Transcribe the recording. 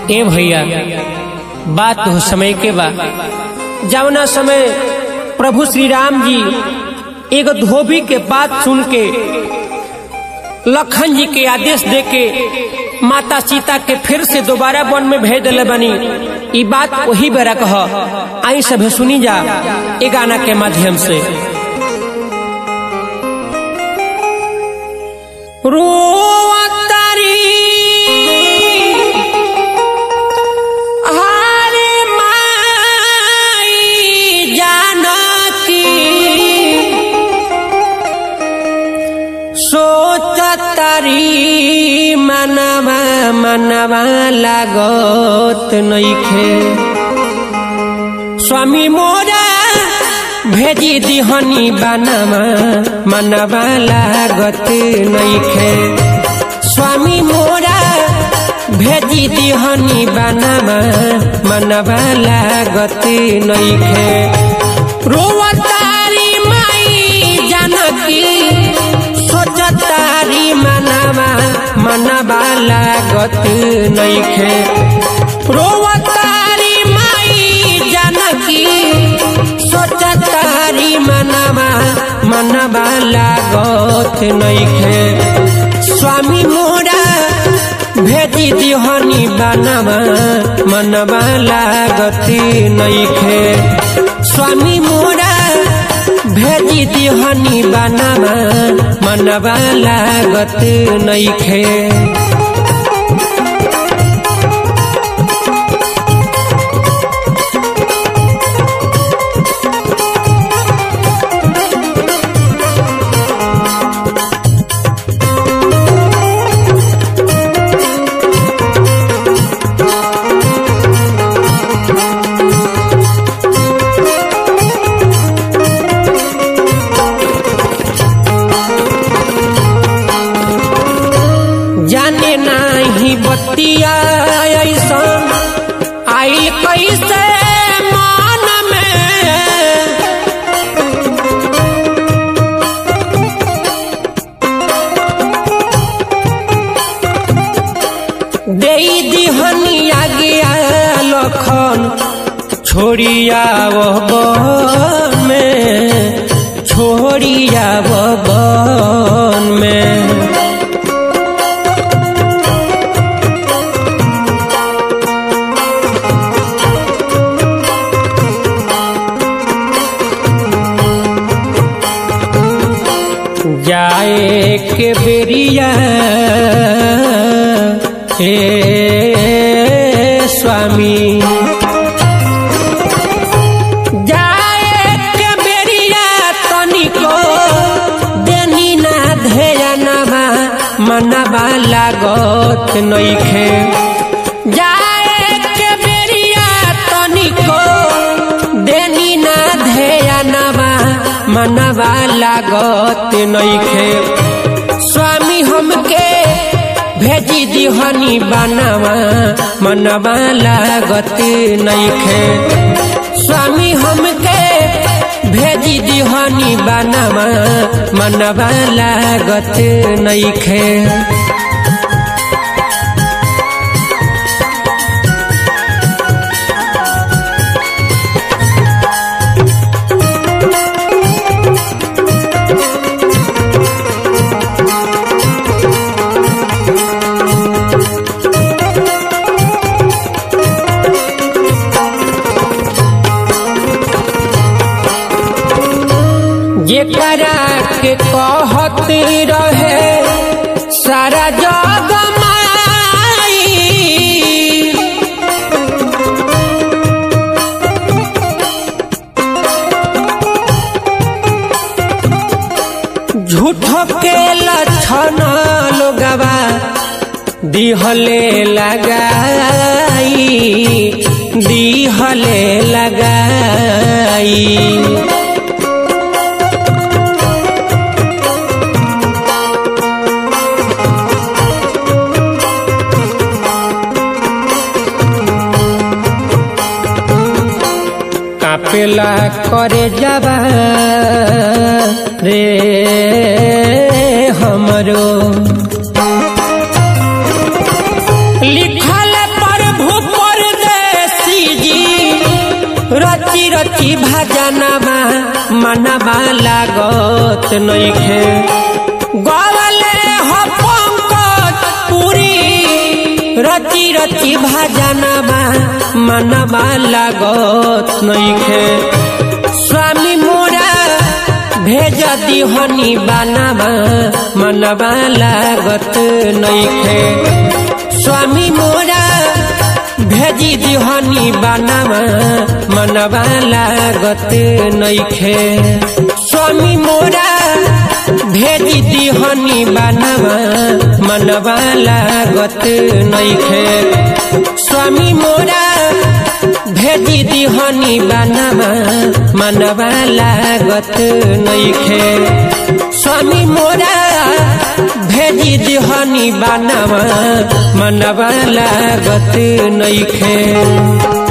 ए भैया बात हो समय के बा जवना समय प्रभु श्री राम जी एगो धोबी के बात सुन के लखन जी के आदेश दे के माता सीता के फिर से दोबारा वन में भेज दिले बनी ई बात वही बेरा कह आई सभे सुनी जा ए गाना के माध्यम से रोवतारी हारे माई जानकी सोचतारी मनवा मनवा लागत नइखे स्वामी मोरा भेजी दिहनी बनवा मनवा लागत नइखे स्वामी मोरा भेजी दिहनी बनवा मनवा लागत नइखे रोवतारी माई जानकी सोचतारी मनवा मनवा लागत नइखे रोवतारी माई जानकी सोचतारी मनवा मनवा लागत नइखे स्वामी मोरा भेजी दिहनी बनवा मनवा लागत नइखे स्वामी मोरा भेजी दिहनी बनवा मनवा लागत नइखे जाने नाही बतिया ऐसन आई कैसे मान में दे दिहनी आज्ञा लखन छोड़िया बन में छोड़िया बन में जाए के बेरिया हे स्वामी जाए के बेरिया तनिको देनी ना ध्यानवा मनवा लागत नइखे जाए के बेरिया तनिको देनी ना ध्यानवा मनवा लागत नइखे स्वामी हमके भेजी दिहनी बनवा मनवा लागत नइखे स्वामी हमके भेजी दिहनी बनवा मनवा लागत नइखे जेकरा के कहत रहे सारा जग माई झूठ के लक्षण लोगवा दिहले लगाई दिहले लगाई कापेला करे जाबा रे हमरो लिखल प्रभु रची भजनमा मनवा लागत नइखे गवले हो पंकज पुरी रची रची भजनमा मनवा लागत नइखे स्वामी मोरा भेज दिहनी बानामा मनवा लागत नइखे स्वामी मोरा भेजी दिहनी बानामा मनवा लागत नइखे स्वामी मोरा भेजी दिहनी बानामा मनवा लागत नइखे स्वामी मोरा भेजी दिहनी बानामा मनवा लागत नइखे स्वामी मोरा भेजी दिहनी बानामा मनवा लागत नइखे